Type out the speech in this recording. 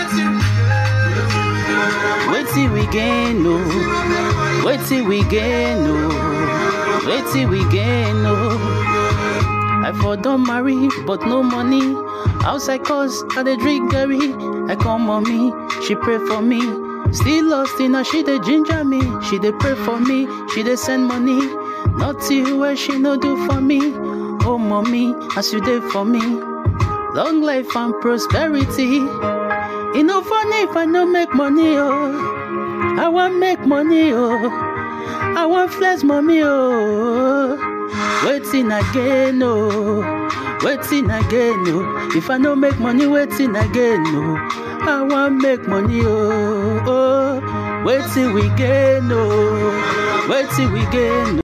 Wetin we gain, no. Wetin we gain, no. Wetin we gain, no. I for don marry, but no money. Outside cause I dey drink Gary. I call mommy, she pray for me. Still lost in her, she dey ginger me. She dey pray for me, she dey send money. Nothing where she no do for me. Oh mommy, as you dey for me. Long life and prosperity. E no funny if I no make money, oh. I wan make money, oh. I wan flex money, oh. Waiting again, oh. Waiting again, oh. If I no make money, waiting again, oh. I wan make money, oh. oh. Waiting we gain, oh. Waiting we gain, oh.